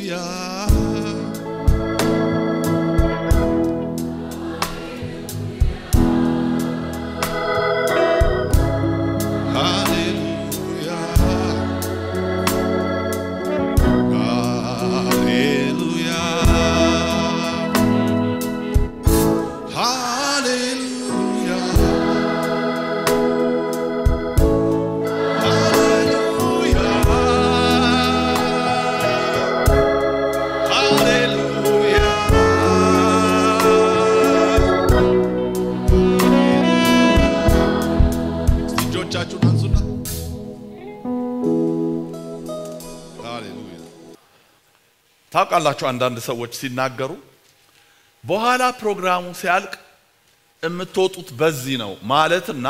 እጆቻችሁን አንሱና ሃሌሉያ። ታውቃላችሁ አንዳንድ ሰዎች ሲናገሩ በኋላ ፕሮግራሙ ሲያልቅ የምትወጡት በዚህ ነው ማለትና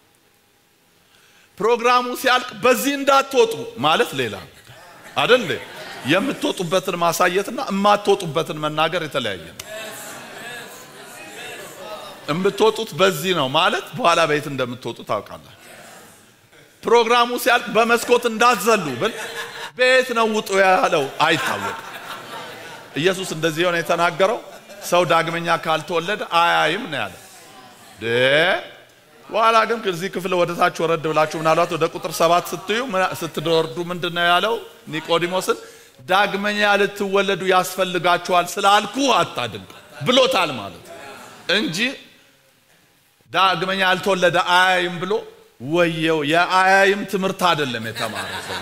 ፕሮግራሙ ሲያልቅ በዚህ እንዳትወጡ ማለት ሌላ አይደል? የምትወጡበትን ማሳየትና የማትወጡበትን መናገር የተለያየ ነው። የምትወጡት በዚህ ነው ማለት በኋላ ቤት እንደምትወጡ ታውቃላችሁ። ፕሮግራሙ ሲያልቅ በመስኮት እንዳትዘሉ ብል ቤት ነው ውጡ ያለው አይታወቅም። ኢየሱስ እንደዚህ የሆነ የተናገረው ሰው ዳግመኛ ካልተወለደ አያይም ነው ያለ። በኋላ ግን ከዚህ ክፍል ወደ ታች ወረድ ብላችሁ ምናልባት ወደ ቁጥር ሰባት ስትዩ ስትወርዱ ምንድን ነው ያለው ኒቆዲሞስን ዳግመኛ ልትወለዱ ያስፈልጋችኋል ስላልኩ አታድንቅ ብሎታል ማለት እንጂ ዳግመኛ ያልተወለደ አያይም ብሎ ወየው የአያይም ትምህርት አይደለም የተማረ ሰው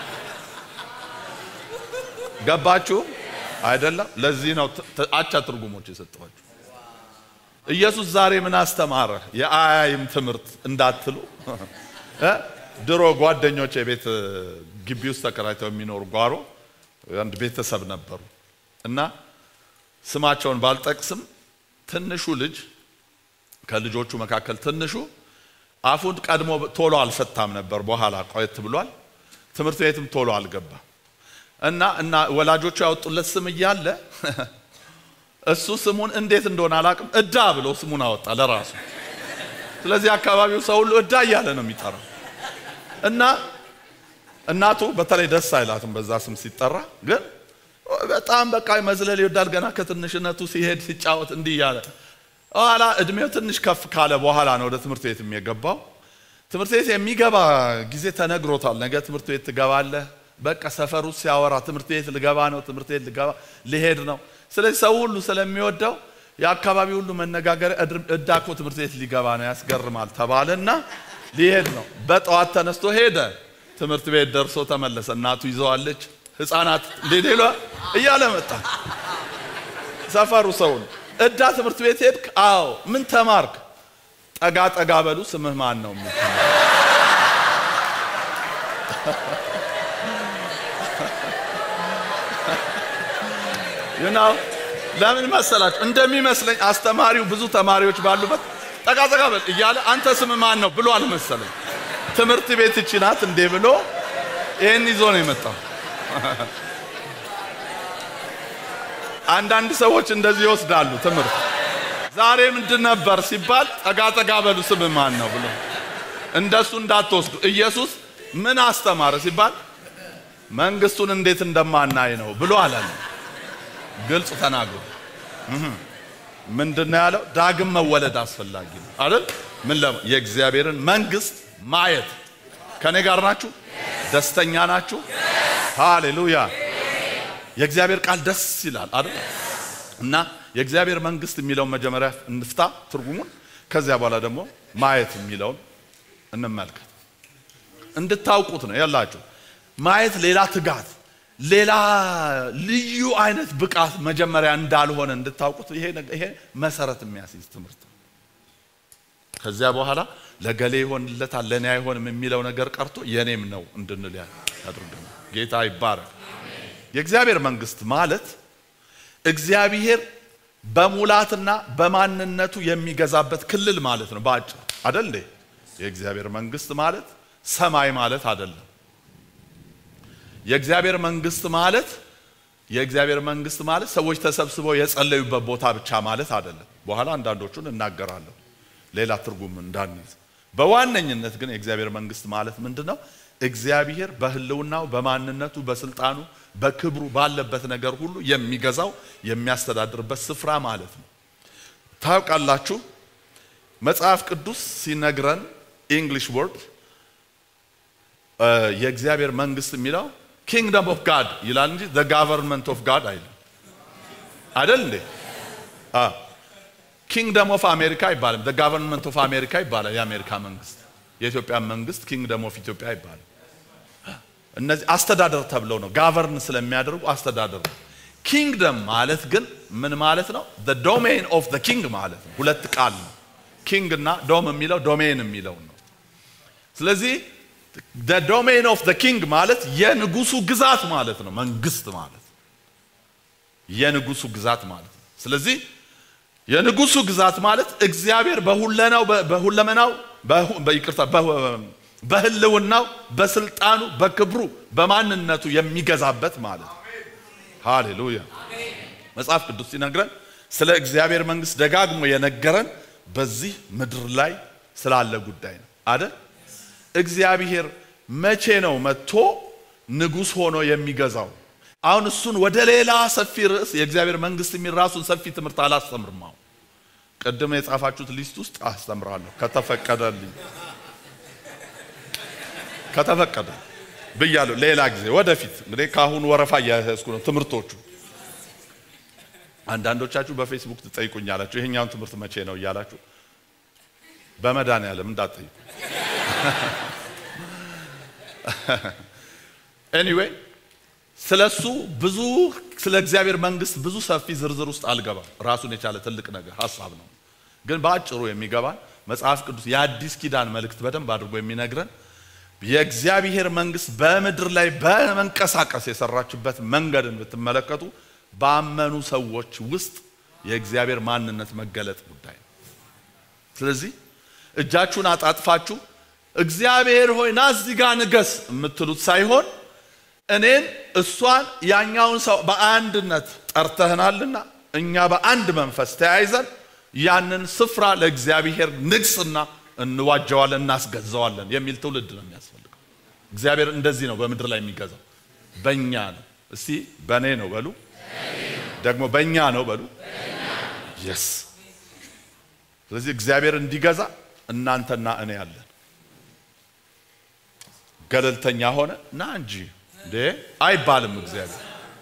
ገባችሁ አይደለም ለዚህ ነው አቻ ትርጉሞች የሰጠኋችሁ ኢየሱስ ዛሬ ምን አስተማረ የአያይም ትምህርት እንዳትሉ ድሮ ጓደኞች የቤት ግቢ ውስጥ ተከራይተው የሚኖሩ ጓሮ አንድ ቤተሰብ ነበሩ እና ስማቸውን ባልጠቅስም ትንሹ ልጅ ከልጆቹ መካከል ትንሹ አፉን ቀድሞ ቶሎ አልፈታም ነበር። በኋላ ቆየት ብሏል። ትምህርት ቤትም ቶሎ አልገባም እና እና ወላጆቹ ያወጡለት ስም እያለ እሱ ስሙን እንዴት እንደሆነ አላውቅም፣ እዳ ብሎ ስሙን አወጣ ለራሱ። ስለዚህ አካባቢው ሰው ሁሉ እዳ እያለ ነው የሚጠራው እና እናቱ በተለይ ደስ አይላትም በዛ ስም ሲጠራ። ግን በጣም በቃ መዝለል ይወዳል። ገና ከትንሽነቱ ሲሄድ ሲጫወት እንዲህ እያለ ኋላ እድሜው ትንሽ ከፍ ካለ በኋላ ነው ወደ ትምህርት ቤት የገባው። ትምህርት ቤት የሚገባ ጊዜ ተነግሮታል። ነገ ትምህርት ቤት ትገባለህ። በቃ ሰፈሩ ሲያወራ ትምህርት ቤት ልገባ ነው፣ ትምህርት ቤት ልገባ ልሄድ ነው። ስለዚህ ሰው ሁሉ ስለሚወደው የአካባቢ ሁሉ መነጋገሪያ እዳኮ ትምህርት ቤት ሊገባ ነው ያስገርማል ተባለና ሊሄድ ነው። በጠዋት ተነስቶ ሄደ። ትምህርት ቤት ደርሶ ተመለሰ። እናቱ ይዘዋለች። ህፃናት ሌሌሏ እያለ መጣ። ሰፈሩ ሰውን እዳ ትምህርት ቤት ሄድክ? አዎ። ምን ተማርክ? ጠጋ ጠጋ በሉ። ስምህ ማን ነው? ይናው ለምን መሰላችሁ? እንደሚመስለኝ አስተማሪው ብዙ ተማሪዎች ባሉበት ጠጋ ጠጋ በል እያለ አንተ ስም ማን ነው ብሎ አልመሰለኝ። ትምህርት ቤት እቺ ናት እንዴ ብሎ ይሄን ይዞ ነው የመጣው። አንዳንድ ሰዎች እንደዚህ ይወስዳሉ ትምህርት። ዛሬ ምንድን ነበር ሲባል ጠጋ ጠጋ በሉ ስም ማን ነው ብሎ እንደሱ እንዳትወስዱ። ኢየሱስ ምን አስተማረ ሲባል መንግስቱን እንዴት እንደማናይ ነው ብሎ አላለ። ግልጽ ተናግሮ ምንድን ነው ያለው? ዳግም መወለድ አስፈላጊ ነው አይደል? ምን ለ የእግዚአብሔርን መንግስት ማየት። ከኔ ጋር ናችሁ? ደስተኛ ናችሁ? ሃሌሉያ። የእግዚአብሔር ቃል ደስ ይላል አይደል? እና የእግዚአብሔር መንግስት የሚለውን መጀመሪያ እንፍታ ትርጉሙን፣ ከዚያ በኋላ ደግሞ ማየት የሚለውን እንመልከት። እንድታውቁት ነው ያላችሁ። ማየት ሌላ ትጋት፣ ሌላ ልዩ አይነት ብቃት መጀመሪያ እንዳልሆነ እንድታውቁት ይሄ ይሄ መሰረት የሚያስይዝ ትምህርት ነው። ከዚያ በኋላ ለገሌ ይሆንለታል ለእኔ አይሆንም የሚለው ነገር ቀርቶ የኔም ነው እንድንል ያድርገን። ጌታ ይባረክ። የእግዚአብሔር መንግስት ማለት እግዚአብሔር በሙላትና በማንነቱ የሚገዛበት ክልል ማለት ነው። በአጭር አደል እንዴ? የእግዚአብሔር መንግስት ማለት ሰማይ ማለት አይደለም። የእግዚአብሔር መንግስት ማለት የእግዚአብሔር መንግስት ማለት ሰዎች ተሰብስበው የጸለዩበት ቦታ ብቻ ማለት አይደለም። በኋላ አንዳንዶቹን እናገራለሁ ሌላ ትርጉም እንዳንይዝ። በዋነኝነት ግን የእግዚአብሔር መንግስት ማለት ምንድን ነው? እግዚአብሔር በህልውናው በማንነቱ በስልጣኑ በክብሩ ባለበት ነገር ሁሉ የሚገዛው የሚያስተዳድርበት ስፍራ ማለት ነው። ታውቃላችሁ መጽሐፍ ቅዱስ ሲነግረን ኢንግሊሽ ወርድ የእግዚአብሔር መንግስት የሚለው ኪንግደም ኦፍ ጋድ ይላል እንጂ ዘ ጋቨርንመንት ኦፍ ጋድ አይልም። አይደል እንዴ? ኪንግደም ኦፍ አሜሪካ አይባልም። ዘ ጋቨርንመንት ኦፍ አሜሪካ ይባላል የአሜሪካ መንግስት። የኢትዮጵያ መንግስት ኪንግደም ኦፍ ኢትዮጵያ አይባልም። እነዚህ አስተዳደር ተብለው ነው ጋቨርን ስለሚያደርጉ አስተዳደር ነው። ኪንግደም ማለት ግን ምን ማለት ነው? ዘ ዶሜን ኦፍ ዘ ኪንግ ማለት ነው። ሁለት ቃል ነው። ኪንግ እና ዶም የሚለው ዶሜን የሚለው ነው። ስለዚህ ዘ ዶሜን ኦፍ ዘ ኪንግ ማለት የንጉሱ ግዛት ማለት ነው። መንግስት ማለት የንጉሱ ግዛት ማለት ነው። ስለዚህ የንጉሱ ግዛት ማለት እግዚአብሔር በሁለናው በሁለመናው ይቅርታ በህልውናው በስልጣኑ በክብሩ በማንነቱ የሚገዛበት ማለት ነው። ሃሌሉያ። መጽሐፍ ቅዱስ ሲነግረን ስለ እግዚአብሔር መንግስት ደጋግሞ የነገረን በዚህ ምድር ላይ ስላለ ጉዳይ ነው አይደል? እግዚአብሔር መቼ ነው መጥቶ ንጉሥ ሆኖ የሚገዛው? አሁን እሱን ወደ ሌላ ሰፊ ርዕስ የእግዚአብሔር መንግስት የሚል ራሱን ሰፊ ትምህርት አላስተምርም። አሁን ቅድም የጻፋችሁት ሊስት ውስጥ አስተምራለሁ ከተፈቀደልኝ ከተፈቀደ ብያለሁ። ሌላ ጊዜ ወደፊት እንግዲህ ከአሁኑ ወረፋ እያያዝኩ ነው ትምህርቶቹ። አንዳንዶቻችሁ በፌስቡክ ትጠይቁኛላችሁ ይሄኛውን ትምህርት መቼ ነው እያላችሁ በመድኃኒዓለም እንዳትጠይቁ። ኤኒዌይ ስለሱ ብዙ ስለ እግዚአብሔር መንግስት ብዙ ሰፊ ዝርዝር ውስጥ አልገባም። ራሱን የቻለ ትልቅ ነገር ሀሳብ ነው። ግን በአጭሩ የሚገባን መጽሐፍ ቅዱስ የአዲስ ኪዳን መልእክት በደንብ አድርጎ የሚነግረን የእግዚአብሔር መንግስት በምድር ላይ በመንቀሳቀስ የሰራችበት መንገድን ብትመለከቱ ባመኑ ሰዎች ውስጥ የእግዚአብሔር ማንነት መገለጥ ጉዳይ ነው። ስለዚህ እጃችሁን አጣጥፋችሁ እግዚአብሔር ሆይ ና እዚህ ጋር ንገስ የምትሉት ሳይሆን እኔን እሷን ያኛውን ሰው በአንድነት ጠርተህናልና እኛ በአንድ መንፈስ ተያይዘን ያንን ስፍራ ለእግዚአብሔር ንግስና እንዋጀዋለን፣ እናስገዛዋለን የሚል ትውልድ ነው የሚያስፈልገው። እግዚአብሔር እንደዚህ ነው በምድር ላይ የሚገዛው፣ በእኛ ነው። እስቲ በእኔ ነው በሉ፣ ደግሞ በእኛ ነው በሉ። የስ ስለዚህ እግዚአብሔር እንዲገዛ እናንተና እኔ ያለን ገለልተኛ ሆነ ና እንጂ እንዴ አይባልም። እግዚአብሔር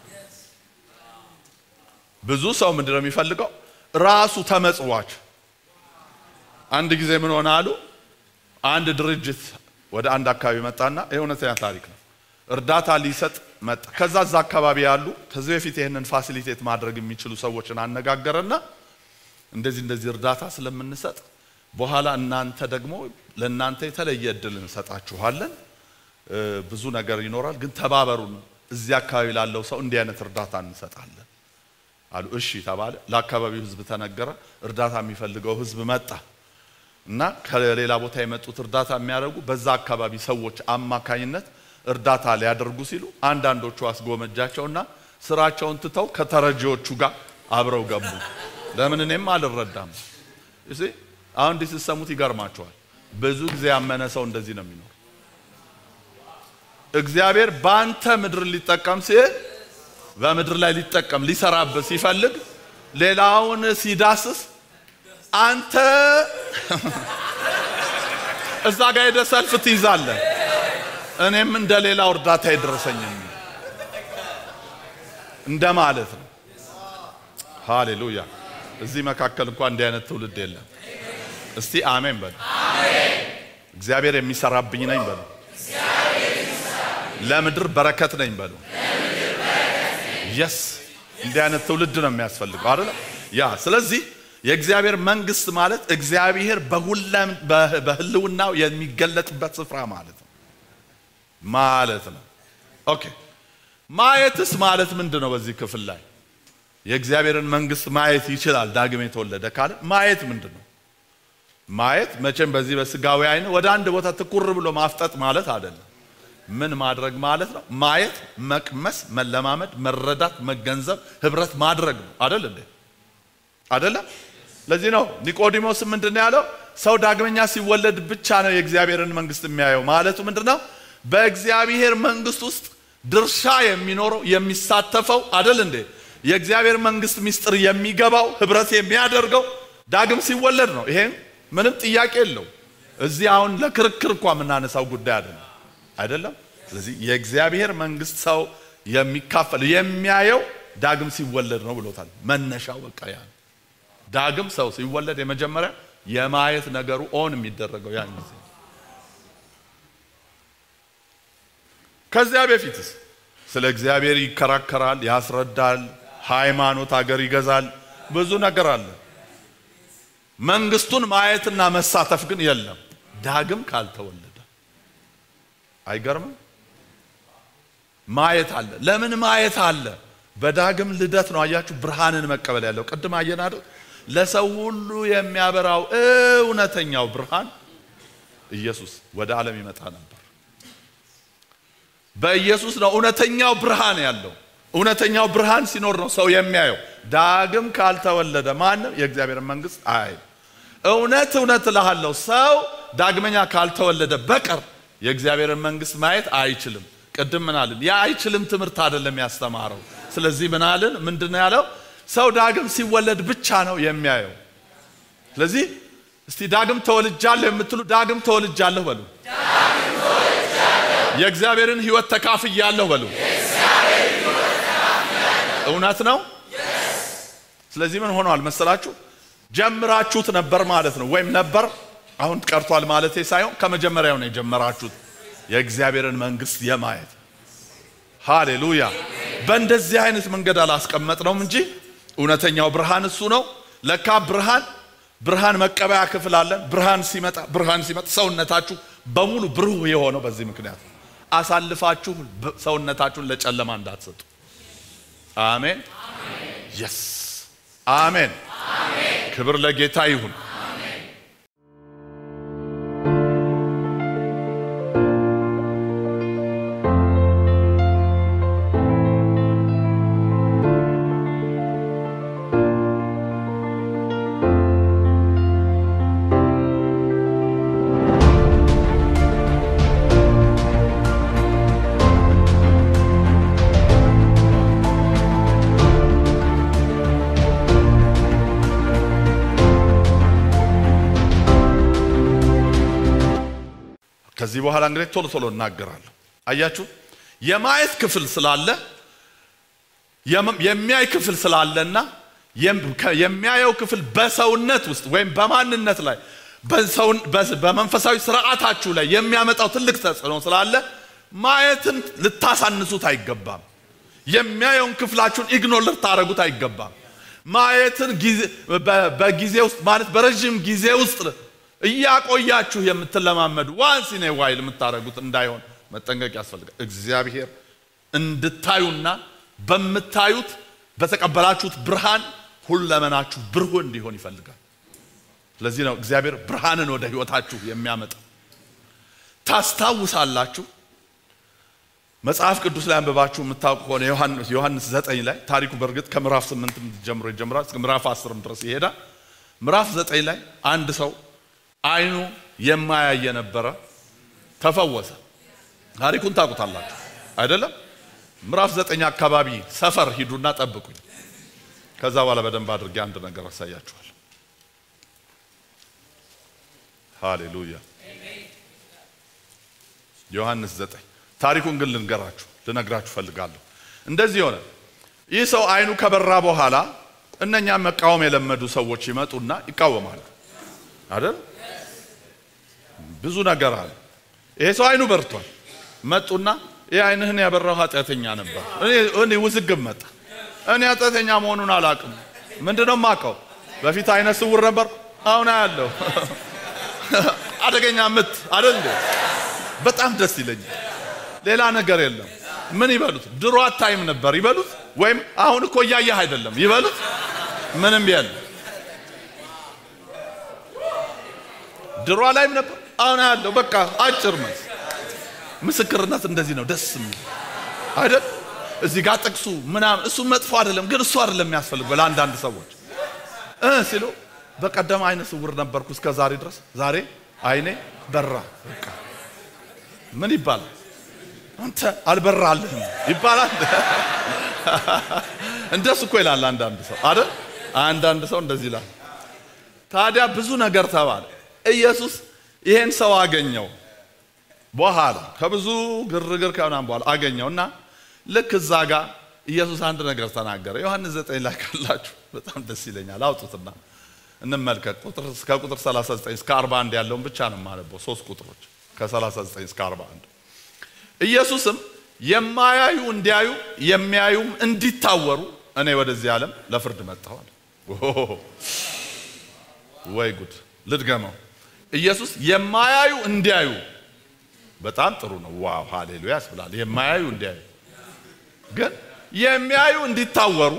ብዙ ሰው ምንድን ነው የሚፈልገው? ራሱ ተመጽዋች አንድ ጊዜ ምን ሆነ አሉ፣ አንድ ድርጅት ወደ አንድ አካባቢ መጣና የእውነተኛ ታሪክ ነው። እርዳታ ሊሰጥ መጣ። ከዛ እዛ አካባቢ ያሉ ከዚህ በፊት ይህንን ፋሲሊቴት ማድረግ የሚችሉ ሰዎችን አነጋገረና እንደዚህ እንደዚህ እርዳታ ስለምንሰጥ በኋላ እናንተ ደግሞ ለእናንተ የተለየ እድል እንሰጣችኋለን፣ ብዙ ነገር ይኖራል፣ ግን ተባበሩን፣ እዚህ አካባቢ ላለው ሰው እንዲህ አይነት እርዳታ እንሰጣለን አሉ። እሺ ተባለ። ለአካባቢው ህዝብ ተነገረ። እርዳታ የሚፈልገው ህዝብ መጣ እና ከሌላ ቦታ የመጡት እርዳታ የሚያደርጉ በዛ አካባቢ ሰዎች አማካኝነት እርዳታ ሊያደርጉ ሲሉ አንዳንዶቹ አስጎመጃቸውና ስራቸውን ትተው ከተረጂዎቹ ጋር አብረው ገቡ። ለምን እኔም አልረዳም። እሺ አሁን እንዲህ ስትሰሙት ይገርማቸዋል። ብዙ ጊዜ ያመነ ሰው እንደዚህ ነው የሚኖር። እግዚአብሔር በአንተ ምድር ሊጠቀም ሲል በምድር ላይ ሊጠቀም ሊሰራበት ሲፈልግ ሌላውን ሲዳስስ አንተ እዛ ጋር ሄደህ ሰልፍ ትይዛለህ። እኔም እንደ ሌላው እርዳታ ይደረሰኝ እንደ ማለት ነው። ሃሌሉያ። እዚህ መካከል እንኳን እንዲህ አይነት ትውልድ የለም። እስቲ አሜን በሉ። እግዚአብሔር የሚሰራብኝ ነኝ በሉ። ለምድር በረከት ነኝ በሉ። የስ እንዲህ አይነት ትውልድ ነው የሚያስፈልገው አይደለም? ያ ስለዚህ የእግዚአብሔር መንግስት ማለት እግዚአብሔር በሁለም በህልውናው የሚገለጥበት ስፍራ ማለት ነው ማለት ነው። ኦኬ ማየትስ ማለት ምንድን ነው? በዚህ ክፍል ላይ የእግዚአብሔርን መንግስት ማየት ይችላል ዳግም የተወለደ ካለ ማየት ምንድን ነው? ማየት መቼም በዚህ በስጋዊ አይን ወደ አንድ ቦታ ትኩር ብሎ ማፍጠጥ ማለት አይደለም። ምን ማድረግ ማለት ነው? ማየት፣ መቅመስ፣ መለማመድ፣ መረዳት፣ መገንዘብ፣ ህብረት ማድረግ ነው አይደል እንዴ? አይደለም? ለዚህ ነው ኒቆዲሞስ ምንድን ነው ያለው? ሰው ዳግመኛ ሲወለድ ብቻ ነው የእግዚአብሔርን መንግስት የሚያየው። ማለቱ ምንድን ነው? በእግዚአብሔር መንግስት ውስጥ ድርሻ የሚኖረው የሚሳተፈው አደል እንዴ? የእግዚአብሔር መንግስት ምስጢር የሚገባው ህብረት የሚያደርገው ዳግም ሲወለድ ነው። ይሄም ምንም ጥያቄ የለው። እዚህ አሁን ለክርክር እንኳ የምናነሳው ጉዳይ አይደለም አይደለም። ስለዚህ የእግዚአብሔር መንግስት ሰው የሚካፈል የሚያየው ዳግም ሲወለድ ነው ብሎታል። መነሻው በቃ ያ ነው። ዳግም ሰው ሲወለድ የመጀመሪያ የማየት ነገሩ ኦን የሚደረገው ያን ጊዜ። ከዚያ በፊትስ ስለ እግዚአብሔር ይከራከራል፣ ያስረዳል፣ ሃይማኖት አገር ይገዛል፣ ብዙ ነገር አለ። መንግስቱን ማየትና መሳተፍ ግን የለም ዳግም ካልተወለደ። አይገርምም? ማየት አለ። ለምን ማየት አለ? በዳግም ልደት ነው። አያችሁ፣ ብርሃንን መቀበል ያለው ቅድም አየን አይደል? ለሰው ሁሉ የሚያበራው እውነተኛው ብርሃን ኢየሱስ ወደ ዓለም ይመጣ ነበር። በኢየሱስ ነው እውነተኛው ብርሃን ያለው። እውነተኛው ብርሃን ሲኖር ነው ሰው የሚያየው። ዳግም ካልተወለደ ማንም የእግዚአብሔር መንግስት አይ እውነት እውነት እልሃለሁ ሰው ዳግመኛ ካልተወለደ በቀር የእግዚአብሔርን መንግስት ማየት አይችልም። ቅድም ምን አልን? ያ አይችልም ትምህርት አይደለም ያስተማረው። ስለዚህ ምን አልን? ምንድን ነው ያለው? ሰው ዳግም ሲወለድ ብቻ ነው የሚያየው። ስለዚህ እስቲ ዳግም ተወልጃለሁ የምትሉ ዳግም ተወልጃለሁ በሉ። የእግዚአብሔርን ሕይወት ተካፍያለሁ በሉ። እውነት ነው። ስለዚህ ምን ሆኗል መሰላችሁ? ጀምራችሁት ነበር ማለት ነው። ወይም ነበር አሁን ቀርቷል ማለቴ ሳይሆን ከመጀመሪያው ነው የጀመራችሁት የእግዚአብሔርን መንግስት የማየት ሃሌሉያ። በእንደዚህ አይነት መንገድ አላስቀመጥነውም እንጂ እውነተኛው ብርሃን እሱ ነው። ለካ ብርሃን ብርሃን መቀበያ ክፍል አለን። ብርሃን ሲመጣ ብርሃን ሲመጣ ሰውነታችሁ በሙሉ ብሩህ የሆነው በዚህ ምክንያት አሳልፋችሁ ሰውነታችሁን ለጨለማ እንዳትሰጡ። አሜን የስ አሜን። ክብር ለጌታ ይሁን። ከዚህ በኋላ እንግዲህ ቶሎ ቶሎ እናገራለሁ። አያችሁ የማየት ክፍል ስላለ የሚያይ ክፍል ስላለና የሚያየው ክፍል በሰውነት ውስጥ ወይም በማንነት ላይ በመንፈሳዊ ስርዓታችሁ ላይ የሚያመጣው ትልቅ ተጽዕኖ ስላለ ማየትን ልታሳንሱት አይገባም። የሚያየውን ክፍላችሁን ኢግኖር ልታደርጉት አይገባም። ማየትን በጊዜ ውስጥ ማለት በረዥም ጊዜ ውስጥ እያቆያችሁ የምትለማመዱ ዋንስ ኢን ኤ ዋይል የምታደርጉት እንዳይሆን መጠንቀቅ ያስፈልጋል። እግዚአብሔር እንድታዩና በምታዩት በተቀበላችሁት ብርሃን ሁለመናችሁ ብሩህ እንዲሆን ይፈልጋል። ስለዚህ ነው እግዚአብሔር ብርሃንን ወደ ህይወታችሁ የሚያመጣ። ታስታውሳላችሁ መጽሐፍ ቅዱስ ላይ አንብባችሁ የምታውቁ ከሆነ ዮሐንስ ዘጠኝ ላይ ታሪኩ በእርግጥ ከምዕራፍ ስምንት ጀምሮ ይጀምራል እስከ ምዕራፍ አስርም ድረስ ይሄዳል። ምዕራፍ ዘጠኝ ላይ አንድ ሰው አይኑ የማያይ የነበረ ተፈወሰ። ታሪኩን ታውቁታላችሁ አይደለም? ምዕራፍ ዘጠኝ አካባቢ ሰፈር ሂዱና ጠብቁኝ። ከዛ በኋላ በደንብ አድርጌ አንድ ነገር አሳያችኋል። ሃሌሉያ። ዮሐንስ ዘጠኝ ታሪኩን ግን ልንገራችሁ ልነግራችሁ ፈልጋለሁ። እንደዚህ ሆነ። ይህ ሰው አይኑ ከበራ በኋላ እነኛም መቃወም የለመዱ ሰዎች ይመጡና ይቃወማሉ አይደል? ብዙ ነገር አለ። ይሄ ሰው አይኑ በርቷል። መጡና ይህ አይንህን ያበራው ኃጢአተኛ ነበር። እኔ ውዝግብ መጣ። እኔ ኃጢአተኛ መሆኑን አላውቅም። ምንድነው የማውቀው? በፊት አይነ ስውር ነበር፣ አሁን አያለሁ። አደገኛ ምት አይደል እንዴ? በጣም ደስ ይለኛል። ሌላ ነገር የለም። ምን ይበሉት? ድሮ አታይም ነበር ይበሉት፣ ወይም አሁን እኮ እያየህ አይደለም ይበሉት። ምንም የለም። ድሮ ላይም ነበር አሁን ያለው በቃ አጭር መልስ። ምስክርነት እንደዚህ ነው፣ ደስ የሚል አይደል? እዚህ ጋር ጥቅሱ ምናምን እሱ መጥፎ አይደለም፣ ግን እሱ አይደለም የሚያስፈልገው ለአንዳንድ ሰዎች እ ሲሉ በቀደም አይነ ስውር ነበርኩ እስከ ዛሬ ድረስ ዛሬ አይኔ በራ። በቃ ምን ይባላል? አንተ አልበራልህም ይባላል። እንደሱ እኮ ይላል አንዳንድ ሰው አይደል? አንዳንድ ሰው እንደዚህ ይላል። ታዲያ ብዙ ነገር ተባለ። ኢየሱስ ይሄን ሰው አገኘው። በኋላ ከብዙ ግርግር ከምናምን በኋላ አገኘው እና ልክ እዛ ጋር ኢየሱስ አንድ ነገር ተናገረ። ዮሐንስ ዘጠኝ ላይ ካላችሁ በጣም ደስ ይለኛል። አውጡትና እንመልከት። ቁጥር እስከ ቁጥር 39 እስከ 41 ያለውን ብቻ ነው የማነበው። ሶስት ቁጥሮች ከ39 እስከ 41 ኢየሱስም የማያዩ እንዲያዩ የሚያዩም እንዲታወሩ እኔ ወደዚህ ዓለም ለፍርድ መጣኋል። ወይ ጉድ! ልድገመው። ኢየሱስ የማያዩ እንዲያዩ በጣም ጥሩ ነው። ዋው ሃሌሉያ ያስብላል። የማያዩ እንዲያዩ ግን የሚያዩ እንዲታወሩ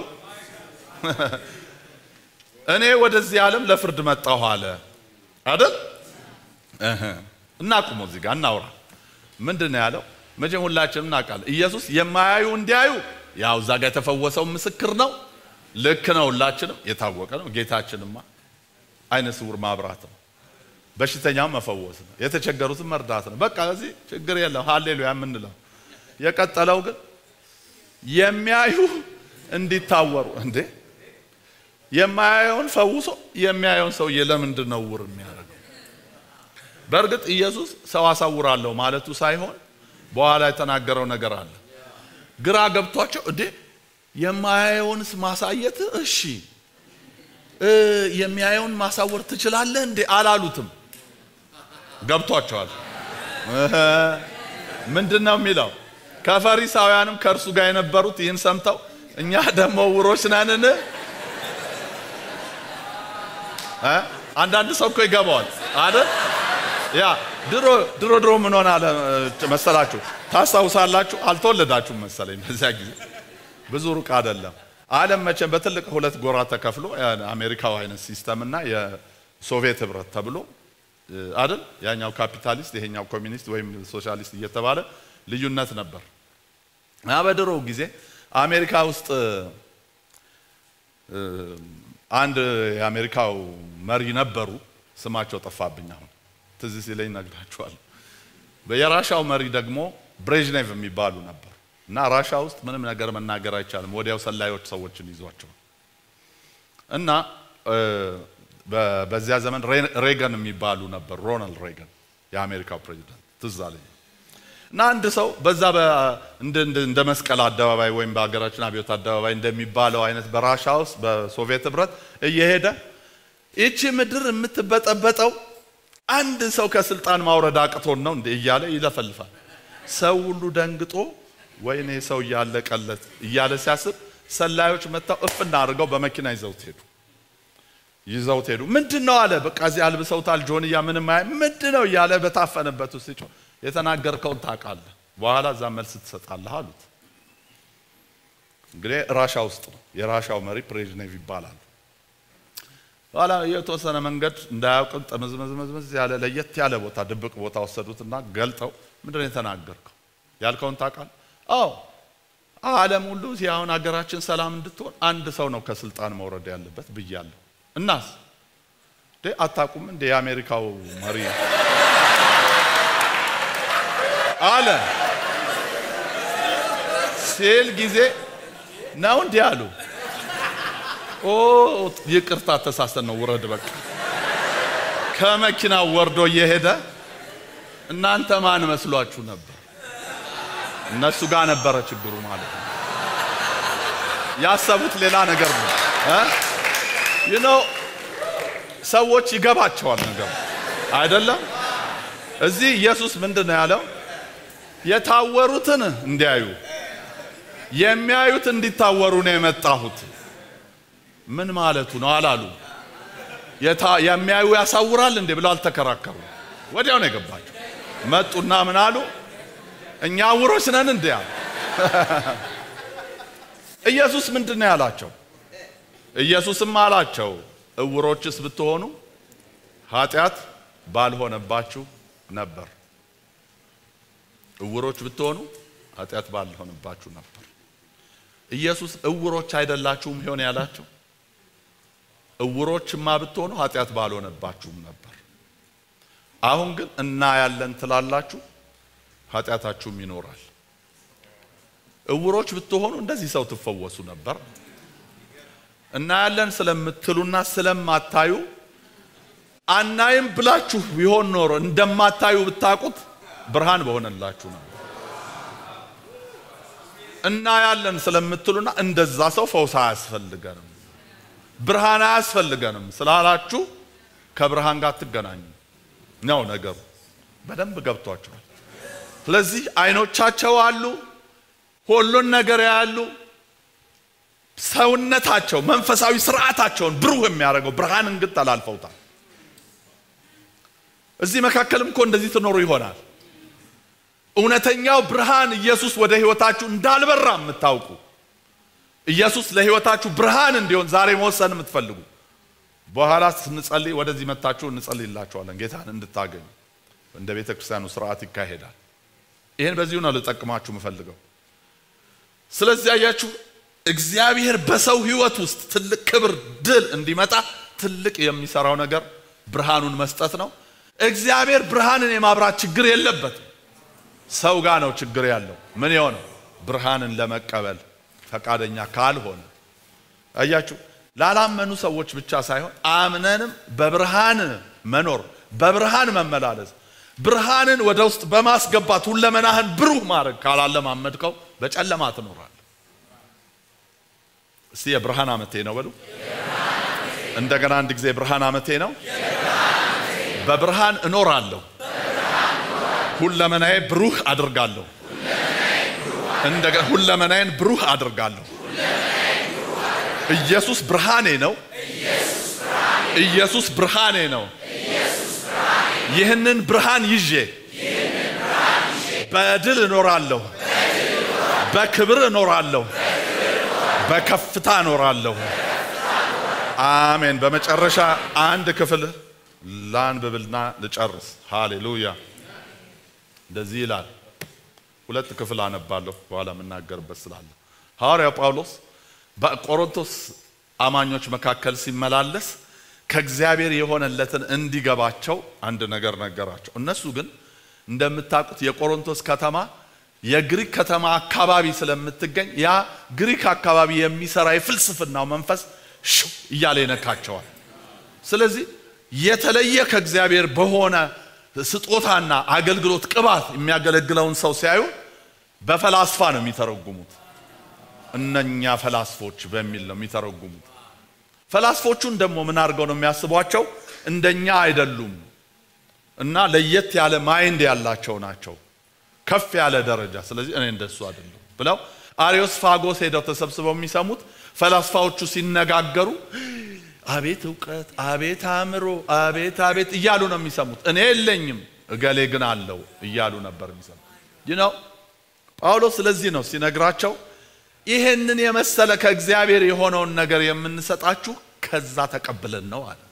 እኔ ወደዚህ ዓለም ለፍርድ መጣሁ አለ አይደል? እናቁሞ እዚህ ጋር እናውራ። ምንድን ነው ያለው? መቼም ሁላችንም እናውቃለን። ኢየሱስ የማያዩ እንዲያዩ ያው እዛ ጋር የተፈወሰው ምስክር ነው። ልክ ነው። ሁላችንም የታወቀ ነው። ጌታችንማ አይነ ስውር ማብራት ነው። በሽተኛው መፈወስ ነው። የተቸገሩትን መርዳት ነው። በቃ እዚህ ችግር የለም። ሃሌሉያ የምንለው የቀጠለው ግን የሚያዩ እንዲታወሩ እንዴ የማያየውን ፈውሶ የሚያየውን ሰውዬ ለምንድን ነው ዕውር የሚያደርገው? በእርግጥ ኢየሱስ ሰው አሳውራለሁ ማለቱ ሳይሆን በኋላ የተናገረው ነገር አለ። ግራ ገብቷቸው እንዴ የማያየውንስ ማሳየት እሺ የሚያየውን ማሳወር ትችላለህ እንዴ አላሉትም። ገብቷቸዋል። ምንድን ነው የሚለው? ከፈሪሳውያንም ከእርሱ ጋር የነበሩት ይህን ሰምተው እኛ ደግሞ ዕውሮች ነንን? አንዳንድ ሰው እኮ ይገባዋል አይደል? ያ ድሮ ድሮ ድሮ ምን ሆነ አለ መሰላችሁ? ታስታውሳላችሁ? አልተወለዳችሁም መሰለኝ በዚያ ጊዜ ብዙ ሩቅ አይደለም። ዓለም መቼም በትልቅ ሁለት ጎራ ተከፍሎ አሜሪካው አይነት ሲስተም እና የሶቪየት ህብረት ተብሎ አይደል? ያኛው ካፒታሊስት ይሄኛው ኮሚኒስት ወይም ሶሻሊስት እየተባለ ልዩነት ነበር። እና በድሮ ጊዜ አሜሪካ ውስጥ አንድ የአሜሪካው መሪ ነበሩ። ስማቸው ጠፋብኝ አሁን ትዝ ሲለኝ እነግራችኋለሁ። የራሻው መሪ ደግሞ ብሬዥኔቭ የሚባሉ ነበሩ። እና ራሻ ውስጥ ምንም ነገር መናገር አይቻልም። ወዲያው ሰላዮች ሰዎችን ይዟቸው እና በዚያ ዘመን ሬገን የሚባሉ ነበሩ። ሮናልድ ሬገን የአሜሪካው ፕሬዚዳንት ትዝ አለኝ። እና አንድ ሰው በዛ እንደ መስቀል አደባባይ ወይም በሀገራችን አብዮት አደባባይ እንደሚባለው አይነት በራሻ ውስጥ በሶቪየት ህብረት እየሄደ ይቺ ምድር የምትበጠበጠው አንድ ሰው ከስልጣን ማውረድ አቅቶን ነው እንዴ እያለ ይለፈልፋል። ሰው ሁሉ ደንግጦ ወይኔ ሰው እያለቀለት እያለ ሲያስብ ሰላዮች መጥተው እፍና አድርገው በመኪና ይዘውት ሄዱ። ይዘውት ሄዱ። ምንድን ነው አለ። በቃ እዚህ አልብሰውታል። ጆንያ ምንም አይ ምንድን ነው እያለ በታፈነበት ውስጥ ሲጮህ የተናገርከውን ታውቃለህ፣ በኋላ እዛ መልስ ትሰጣለህ አሉት። እንግዲህ ራሻ ውስጥ ነው። የራሻው መሪ ብሬዥኔቭ ይባላሉ። በኋላ የተወሰነ መንገድ እንዳያውቅም ጠመዝመዝመዝመዝ ያለ ለየት ያለ ቦታ ድብቅ ቦታ ወሰዱትና ገልጠው ምንድን ነው የተናገርከው? ያልከውን ታውቃለህ? አዎ ዓለም ሁሉ አሁን ሀገራችን ሰላም እንድትሆን አንድ ሰው ነው ከስልጣን መውረድ ያለበት ብያለሁ። እናስ አታውቁም እንደ የአሜሪካው መሪ አለ ሲል ጊዜ ነው እንዲህ አሉ። ኦ ይቅርታ ተሳስተን ነው ውረድ በቃ። ከመኪናው ወርዶ እየሄደ እናንተ ማን መስሏችሁ ነበር? እነሱ ጋር ነበረ ችግሩ ማለት ነው። ያሰቡት ሌላ ነገር ነው። ዩ ኖ ሰዎች ይገባቸዋል ነገሩ አይደለም። እዚህ ኢየሱስ ምንድን ነው ያለው? የታወሩትን እንዲያዩ የሚያዩት እንዲታወሩ ነው የመጣሁት። ምን ማለቱ ነው አላሉ። የሚያዩ ያሳውራል እንዴ ብለው አልተከራከሩ። ወዲያው ነው የገባቸው። መጡና ምን አሉ? እኛ ዕውሮች ነን እንዴ አሉ። ኢየሱስ ምንድን ነው ያላቸው? ኢየሱስም አላቸው ዕውሮችስ ብትሆኑ ኃጢአት ባልሆነባችሁ ነበር። ዕውሮች ብትሆኑ ኃጢአት ባልሆነባችሁ ነበር። ኢየሱስ ዕውሮች አይደላችሁም ይሆን ያላቸው? ዕውሮችማ ብትሆኑ ኃጢአት ባልሆነባችሁም ነበር። አሁን ግን እናያለን ትላላችሁ፣ ኃጢአታችሁም ይኖራል። እውሮች ብትሆኑ እንደዚህ ሰው ትፈወሱ ነበር። እናያለን ስለምትሉና ስለማታዩ አናይም ብላችሁ ቢሆን ኖሮ እንደማታዩ ብታውቁት ብርሃን በሆነላችሁ ነው። እናያለን ስለምትሉና እንደዛ ሰው ፈውስ አያስፈልገንም፣ ብርሃን አያስፈልገንም ስላላችሁ ከብርሃን ጋር አትገናኙ ነው ነገሩ። በደንብ ገብቷቸዋል። ስለዚህ አይኖቻቸው አሉ፣ ሁሉን ነገር ያሉ ሰውነታቸው መንፈሳዊ ስርዓታቸውን ብሩህ የሚያደርገው ብርሃንን ግን ተላልፈውታል። እዚህ መካከልም እኮ እንደዚህ ትኖሩ ይሆናል። እውነተኛው ብርሃን ኢየሱስ ወደ ህይወታችሁ እንዳልበራ የምታውቁ ኢየሱስ ለህይወታችሁ ብርሃን እንዲሆን ዛሬ መወሰን የምትፈልጉ በኋላ ስንጸልይ ወደዚህ መታችሁ እንጸልይላችኋለን ጌታን እንድታገኙ እንደ ቤተ ክርስቲያኑ ስርዓት ይካሄዳል። ይህን በዚሁ ነው ልጠቅማችሁ የምፈልገው። ስለዚህ አያችሁ እግዚአብሔር በሰው ህይወት ውስጥ ትልቅ ክብር፣ ድል እንዲመጣ ትልቅ የሚሰራው ነገር ብርሃኑን መስጠት ነው። እግዚአብሔር ብርሃንን የማብራት ችግር የለበትም። ሰው ጋር ነው ችግር ያለው። ምን የሆነው ብርሃንን ለመቀበል ፈቃደኛ ካልሆነ አያችሁ፣ ላላመኑ ሰዎች ብቻ ሳይሆን አምነንም በብርሃን መኖር በብርሃን መመላለስ ብርሃንን ወደ ውስጥ በማስገባት ሁለመናህን ብሩህ ማድረግ ካላለማመድከው በጨለማ ትኖራል። እስቲ የብርሃን ዓመቴ ነው በሉ። እንደገና አንድ ጊዜ የብርሃን ዓመቴ ነው። በብርሃን እኖራለሁ። ሁለመናዬ ብሩህ አድርጋለሁ። እንደገና ሁለመናዬን ብሩህ አድርጋለሁ። ኢየሱስ ብርሃኔ ነው። ኢየሱስ ብርሃኔ ነው። ይህንን ብርሃን ይዤ በድል እኖራለሁ። በክብር እኖራለሁ። በከፍታ እኖራለሁ። አሜን። በመጨረሻ አንድ ክፍል ላንብብልና ልጨርስ። ሃሌሉያ። እንደዚህ ይላል። ሁለት ክፍል አነባለሁ በኋላ የምናገርበት ስላለ ሐዋርያው ጳውሎስ በቆሮንቶስ አማኞች መካከል ሲመላለስ ከእግዚአብሔር የሆነለትን እንዲገባቸው አንድ ነገር ነገራቸው። እነሱ ግን እንደምታውቁት የቆሮንቶስ ከተማ የግሪክ ከተማ አካባቢ ስለምትገኝ ያ ግሪክ አካባቢ የሚሰራ የፍልስፍናው መንፈስ ሽው እያለ ይነካቸዋል። ስለዚህ የተለየ ከእግዚአብሔር በሆነ ስጦታና አገልግሎት ቅባት የሚያገለግለውን ሰው ሲያዩ በፈላስፋ ነው የሚተረጉሙት። እነኛ ፈላስፎች በሚል ነው የሚተረጉሙት። ፈላስፎቹን ደግሞ ምን አድርገው ነው የሚያስቧቸው? እንደኛ አይደሉም እና ለየት ያለ ማይንድ ያላቸው ናቸው፣ ከፍ ያለ ደረጃ። ስለዚህ እኔ እንደሱ አይደለም ብለው አሪዮስ ፋጎስ ሄደው ተሰብስበው የሚሰሙት ፈላስፋዎቹ ሲነጋገሩ አቤት እውቀት፣ አቤት አእምሮ፣ አቤት አቤት እያሉ ነው የሚሰሙት። እኔ የለኝም እገሌ ግን አለው እያሉ ነበር የሚሰሙት። ይህ ነው ጳውሎስ። ስለዚህ ነው ሲነግራቸው ይህንን የመሰለ ከእግዚአብሔር የሆነውን ነገር የምንሰጣችሁ ከዛ ተቀብለን ነው አለ።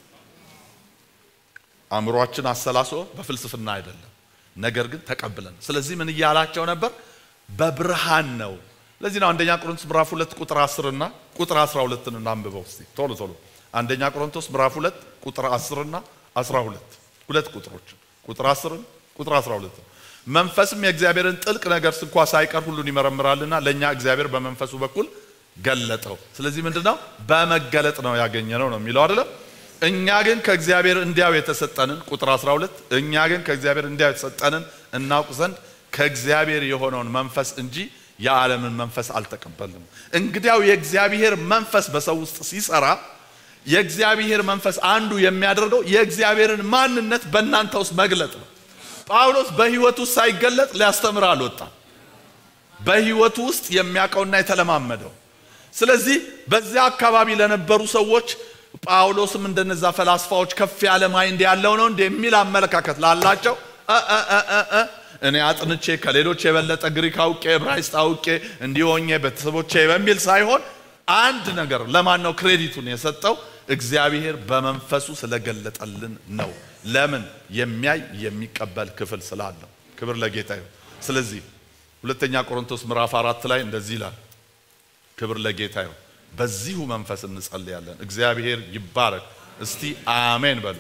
አእምሯችን አሰላስሎ በፍልስፍና አይደለም፣ ነገር ግን ተቀብለን። ስለዚህ ምን እያላቸው ነበር? በብርሃን ነው። ለዚህ ነው አንደኛ ቆሮንቶስ ምዕራፍ ሁለት ቁጥር 10 እና ቁጥር 12 እናንብበው እስቲ ቶሎ ቶሎ። አንደኛ ቆሮንቶስ ምዕራፍ ሁለት ቁጥር 10 እና 12 ሁለት ቁጥሮች ቁጥር 10 ቁጥር 12 መንፈስም የእግዚአብሔርን ጥልቅ ነገር እንኳ ሳይቀር ሁሉን ይመረምራልና ለእኛ እግዚአብሔር በመንፈሱ በኩል ገለጠው። ስለዚህ ምንድን ነው በመገለጥ ነው ያገኘነው ነው የሚለው አይደለም። እኛ ግን ከእግዚአብሔር እንዲያው የተሰጠንን ቁጥር 12 እኛ ግን ከእግዚአብሔር እንዲያው የተሰጠንን እናውቅ ዘንድ ከእግዚአብሔር የሆነውን መንፈስ እንጂ የዓለምን መንፈስ አልተቀበልንም። እንግዲያው የእግዚአብሔር መንፈስ በሰው ውስጥ ሲሰራ የእግዚአብሔር መንፈስ አንዱ የሚያደርገው የእግዚአብሔርን ማንነት በእናንተ ውስጥ መግለጥ ነው። ጳውሎስ በሕይወቱ ውስጥ ሳይገለጥ ሊያስተምር አልወጣም። በሕይወቱ ውስጥ የሚያውቀውና የተለማመደው። ስለዚህ በዚያ አካባቢ ለነበሩ ሰዎች ጳውሎስም እንደነዛ ፈላስፋዎች ከፍ ያለ ማይንድ ያለው ነው እንደ የሚል አመለካከት ላላቸው እኔ አጥንቼ ከሌሎች የበለጠ ግሪክ አውቄ ዕብራይስጥ አውቄ እንዲሆኜ ቤተሰቦቼ በሚል ሳይሆን አንድ ነገር ለማን ነው ክሬዲቱን የሰጠው? እግዚአብሔር በመንፈሱ ስለገለጠልን ነው። ለምን? የሚያይ የሚቀበል ክፍል ስላለው። ክብር ለጌታ ይሁን። ስለዚህ ሁለተኛ ቆሮንቶስ ምዕራፍ አራት ላይ እንደዚህ ይላል። ክብር ለጌታ ይሁን። በዚሁ መንፈስ እንጸልያለን። እግዚአብሔር ይባረክ። እስቲ አሜን በሉ።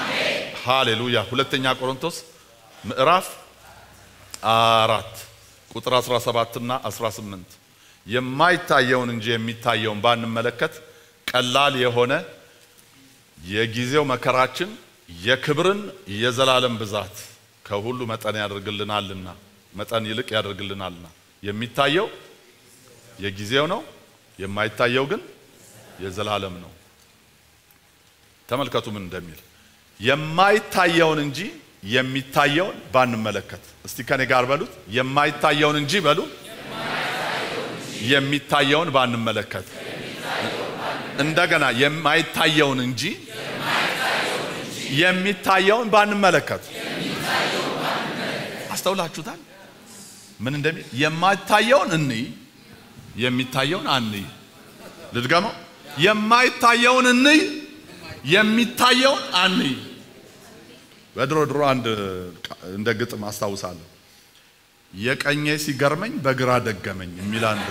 ሃሌሉያ። ሁለተኛ ቆሮንቶስ ምዕራፍ አራት ቁጥር 17 እና 18 የማይታየውን እንጂ የሚታየውን ባንመለከት ቀላል የሆነ የጊዜው መከራችን የክብርን የዘላለም ብዛት ከሁሉ መጠን ያደርግልናልና መጠን ይልቅ ያደርግልናልና የሚታየው የጊዜው ነው፣ የማይታየው ግን የዘላለም ነው። ተመልከቱ ምን እንደሚል የማይታየውን እንጂ የሚታየውን ባንመለከት። እስቲ ከኔ ጋር በሉት የማይታየውን እንጂ በሉ የሚታየውን ባንመለከት። እንደገና የማይታየውን እንጂ የሚታየውን ባንመለከት። አስተውላችሁታል? ምን እንደሚል የማይታየውን እንይ፣ የሚታየውን አንይ። ልድገመው፣ የማይታየውን እንይ፣ የሚታየውን አንይ። በድሮ ድሮ አንድ እንደ ግጥም አስታውሳለሁ። የቀኜ ሲገርመኝ በግራ ደገመኝ የሚል አንድ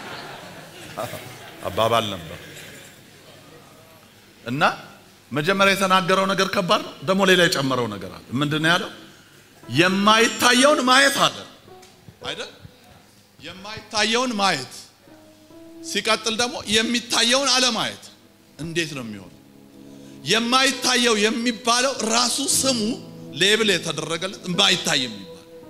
አባባል ነበር እና መጀመሪያ የተናገረው ነገር ከባድ ነው። ደግሞ ሌላ የጨመረው ነገር አለ። ምንድን ነው ያለው? የማይታየውን ማየት አለ አይደል? የማይታየውን ማየት ሲቀጥል ደግሞ የሚታየውን አለማየት እንዴት ነው የሚሆነው? የማይታየው የሚባለው ራሱ ስሙ ሌብል የተደረገለት የማይታይ የሚባል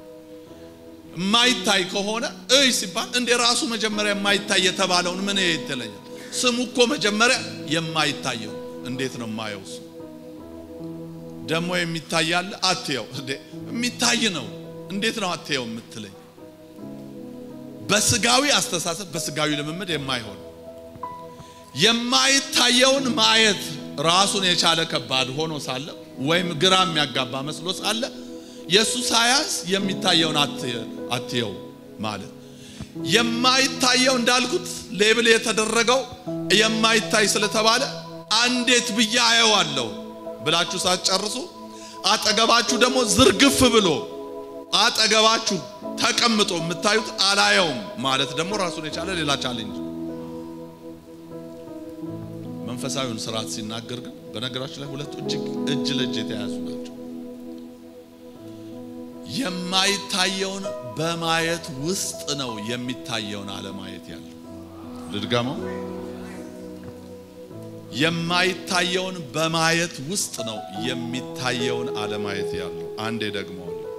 የማይታይ ከሆነ እይ ሲባል እንደ ራሱ መጀመሪያ የማይታይ የተባለውን ምን ይተለኛል? ስሙ እኮ መጀመሪያ የማይታየው እንዴት ነው የማየው? እሱ ደግሞ የሚታይ አለ አትየው እንዴ የሚታይ ነው። እንዴት ነው አትየው የምትለኝ? በስጋዊ አስተሳሰብ በስጋዊ ልምምድ የማይሆን የማይታየውን ማየት ራሱን የቻለ ከባድ ሆኖ ሳለ ወይም ግራ የሚያጋባ መስሎ ሳለ የእሱ ሳያንስ የሚታየውን አትየው ማለት የማይታየው እንዳልኩት ሌብል የተደረገው የማይታይ ስለተባለ አንዴት ብዬ አየዋለሁ ብላችሁ ሳትጨርሱ አጠገባችሁ ደግሞ ዝርግፍ ብሎ አጠገባችሁ ተቀምጦ የምታዩት አላየውም ማለት ደግሞ ራሱን የቻለ ሌላ ቻሌንጅ። መንፈሳዊውን ስርዓት ሲናገር ግን በነገራችን ላይ ሁለቱ እጅግ እጅ ለእጅ የተያያዙ ናቸው። የማይታየውን በማየት ውስጥ ነው የሚታየውን አለማየት ያለው። ልድገመው። የማይታየውን በማየት ውስጥ ነው የሚታየውን አለማየት ያለው። አንዴ ደግሞ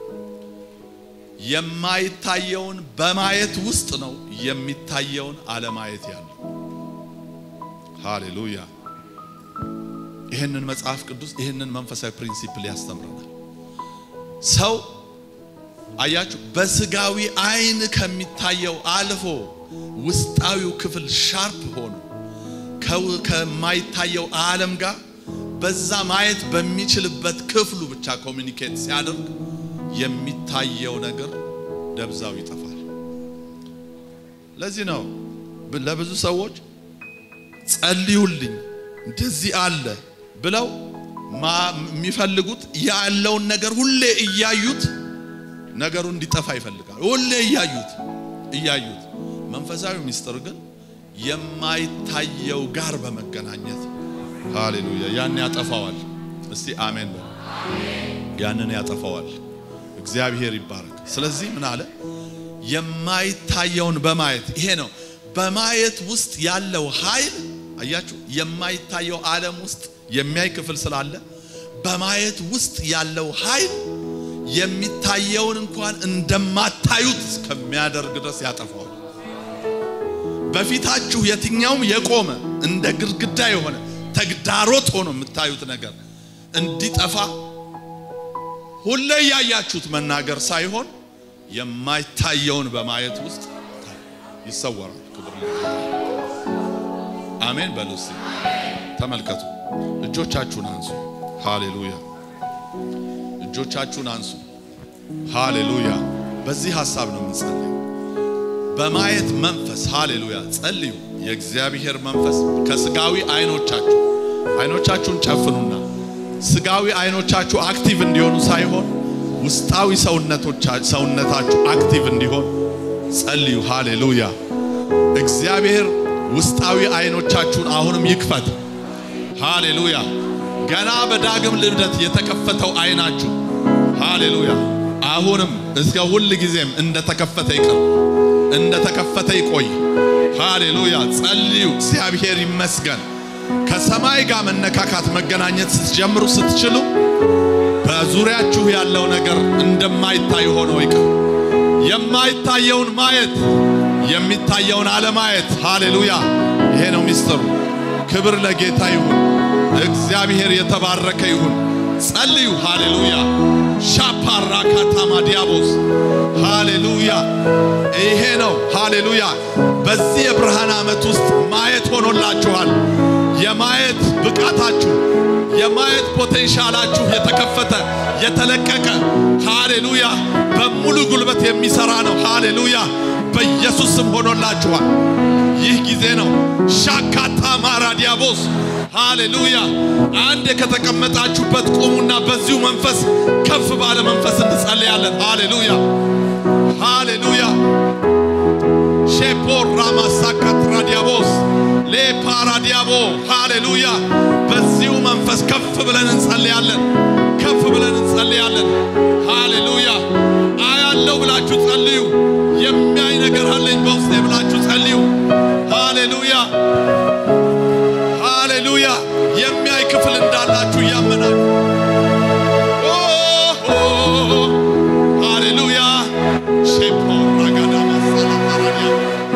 የማይታየውን በማየት ውስጥ ነው የሚታየውን አለማየት ያለው። ሃሌሉያ! ይህንን መጽሐፍ ቅዱስ ይህንን መንፈሳዊ ፕሪንሲፕል ያስተምረናል። ሰው አያችሁ፣ በስጋዊ አይን ከሚታየው አልፎ ውስጣዊው ክፍል ሻርፕ ሆኖ ከማይታየው ዓለም ጋር በዛ ማየት በሚችልበት ክፍሉ ብቻ ኮሚኒኬት ሲያደርግ የሚታየው ነገር ደብዛው ይጠፋል። ለዚህ ነው ለብዙ ሰዎች ጸልዩልኝ እንደዚህ አለ ብለው የሚፈልጉት ያለውን ነገር ሁሌ እያዩት ነገሩ እንዲጠፋ ይፈልጋል። ሁሌ እያዩት እያዩት መንፈሳዊ ምስጢር ግን የማይታየው ጋር በመገናኘት ሃሌሉያ፣ ያን ያጠፋዋል። እስቲ አሜን በሉ። ያንን ያጠፋዋል። እግዚአብሔር ይባረክ። ስለዚህ ምን አለ? የማይታየውን በማየት ይሄ ነው በማየት ውስጥ ያለው ኃይል። አያችሁ፣ የማይታየው ዓለም ውስጥ የሚያይ ክፍል ስላለ በማየት ውስጥ ያለው ኃይል የሚታየውን እንኳን እንደማታዩት እስከሚያደርግ ድረስ ያጠፋዋል። በፊታችሁ የትኛውም የቆመ እንደ ግድግዳ የሆነ ተግዳሮት ሆኖ የምታዩት ነገር እንዲጠፋ ሁሌ ያያችሁት መናገር ሳይሆን የማይታየውን በማየት ውስጥ ይሰወራል። ክብር አሜን በሉ እስቲ ተመልከቱ። እጆቻችሁን አንሱ። ሃሌሉያ! እጆቻችሁን አንሱ። ሃሌሉያ! በዚህ ሐሳብ ነው የምንጸልየው። በማየት መንፈስ ሃሌሉያ ጸልዩ። የእግዚአብሔር መንፈስ ከስጋዊ አይኖቻችሁ አይኖቻችሁን ጨፍኑና ስጋዊ አይኖቻችሁ አክቲቭ እንዲሆኑ ሳይሆን ውስጣዊ ሰውነታችሁ አክቲቭ እንዲሆን ጸልዩ። ሃሌሉያ እግዚአብሔር ውስጣዊ አይኖቻችሁን አሁንም ይክፈት። ሃሌሉያ ገና በዳግም ልደት የተከፈተው አይናችሁ ሃሌሉያ አሁንም እስከ ሁል ጊዜም እንደተከፈተ ይቅር፣ እንደተከፈተ ይቆይ። ሃሌሉያ። ጸልዩ። እግዚአብሔር ይመስገን። ከሰማይ ጋር መነካካት መገናኘት ስትጀምሩ ስትችሉ በዙሪያችሁ ያለው ነገር እንደማይታይ ሆኖ ይቅር። የማይታየውን ማየት የሚታየውን አለማየት። ሃሌሉያ። ይሄ ነው ሚስጥሩ። ክብር ለጌታ ይሁን። እግዚአብሔር የተባረከ ይሁን። ጸልዩ። ሃሌሉያ ሻፓራ ካታማ ዲያቦስ ሃሌሉያ። ይሄ ነው ሃሌሉያ። በዚህ የብርሃን ዓመት ውስጥ ማየት ሆኖላችኋል። የማየት ብቃታችሁ የማየት ፖቴንሻላችሁ የተከፈተ የተለቀቀ ሃሌሉያ በሙሉ ጉልበት የሚሰራ ነው። ሃሌሉያ በኢየሱስ ስም ሆኖላችኋል። ይህ ጊዜ ነው። ሻካታ ማራ ዲያቦስ ሃሌሉያ። አንድ ከተቀመጣችሁበት ቁሙና በዚሁ መንፈስ ከፍ ባለ መንፈስ እንጸልያለን። ሃሌሉያ ሃሌሉያ ሼፖር ራማሳካት ራዲያቦስ ሌፓራዲያቦ ሃሌሉያ። በዚሁ መንፈስ ከፍ ብለን እንጸልያለን። ከፍ ብለን እንጸልያለን። ሃሌሉያ አያለው ብላችሁ ጸልዩ። የሚያይ ነገር አለኝ በውስጤ ብላችሁ ጸልዩ። ሃሌሉያ ሃሌሉያ። የሚያይ ክፍል እንዳላችሁ እያመናችሁ ሃሌሉያ ሼፖር ራጋዳ ማሳላታራዲያ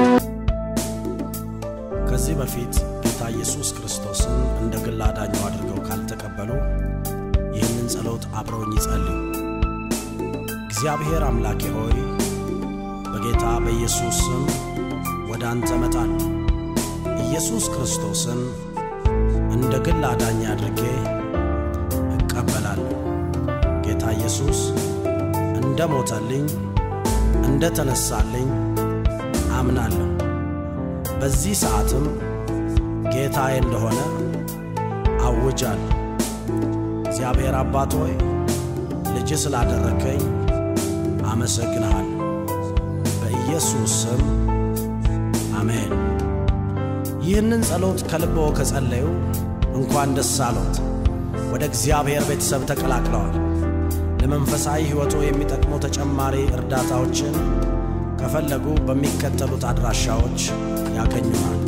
ከዚህ በፊት ጌታ ኢየሱስ ክርስቶስን እንደ ግል አዳኙ አድርገው ካልተቀበሉ ይህንን ጸሎት አብረውኝ ይጸልዩ። እግዚአብሔር አምላኬ ሆይ በጌታ በኢየሱስ ስም ወደ አንተ እመጣለሁ። ኢየሱስ ክርስቶስን እንደ ግል አዳኝ አድርጌ እቀበላለሁ። ጌታ ኢየሱስ እንደ ሞተልኝ እንደ ተነሳልኝ አምናለሁ። በዚህ ሰዓትም ጌታዬ እንደሆነ አውጃለሁ። እግዚአብሔር አባት ሆይ ልጅ ስላደረከኝ አመሰግንሃለሁ። በኢየሱስ ስም አሜን። ይህንን ጸሎት ከልቦ ከጸለዩ እንኳን ደስ አሎት፣ ወደ እግዚአብሔር ቤተሰብ ተቀላቅለዋል። ለመንፈሳዊ ሕይወቶ የሚጠቅሙ ተጨማሪ እርዳታዎችን ከፈለጉ በሚከተሉት አድራሻዎች ያገኙናል።